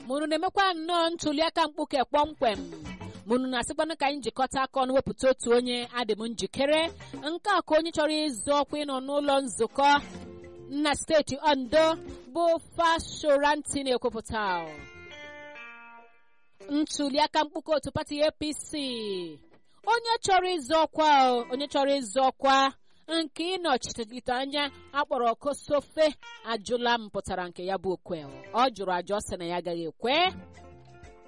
mụnụ na-emekwa nnọọ ntuliaka mkpuke kpọmkwem mụnụ na-asịkwanụ ka anyị jikọta aka ọnụ wepụta otu onye adị m njikere nke a ka onye chọrọ ịzụ ọkwa ịnọ n'ụlọ nzukọ na steeti ondo bụ fashoranti na-ekwupụta ntuliaka mkpuke otu pati apc onye chọrọ ịzụ ọkwa onye chọrọ ịzụ ọkwa nke ịnọchite anya akpọrọ kosofe ajụla m pụtara nke ya bụ okwe ọ jụrụ ajụ ọ sị na ya agaghị ekwe